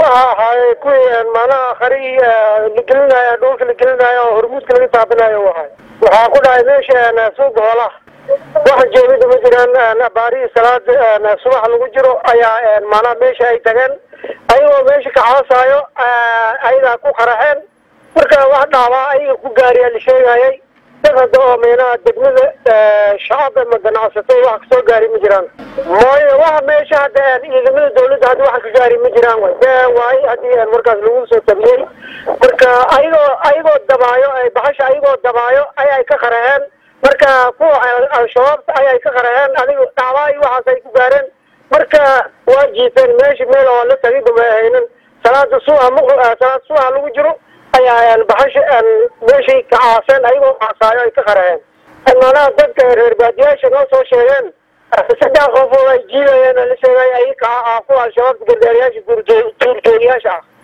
waxa ahaay kuwii macnaha khari lagelinaayo dhulka lagelinaayo oo hormuudka laga taabanayo u ahay waxaa ku dhacay meesha suuqa hoolaha wax jeemida ma jiraan baarihii salaada subax lagu jiro ayaa macnaha meesha ay tageen ayagoo meesha ka caasaayo ayagaa ku qaraxeen marka wax dhaabaa ayaga ku gaariyaa la sheegayay dad hadda oo meynaha degmada shacab ama ganacsato wax kasoo gaari ma jiraan mooye waxa meesha hadda ciidamada dawladda hadda wax ka gaari ma jiraan way de waay haddii markaas lagu soo tabiyey marka ayagoo ayagoo dabaayo baxasha ayagoo dabaayo ayay ka qaraheen marka kuwa al-shabaabta ayay ka qaraheen adiga dhacbaa iyo waxaas ay ku gaareen marka waa jiifeen meesha meel oo la tagiba ma ahaynin salaada subax m salaada subax lagu jiro ayaa baxasha meeshay ka caaseen ayagoo caasaayo ay ka qaraheen macnaha dadka reer baadiyaasha noo soo sheegeen saddex qof oo ay jiidayeen la sheegay ay ka kuwa al-shabaabta gargaariyaasha duurjoog duurjoogiyaasha ah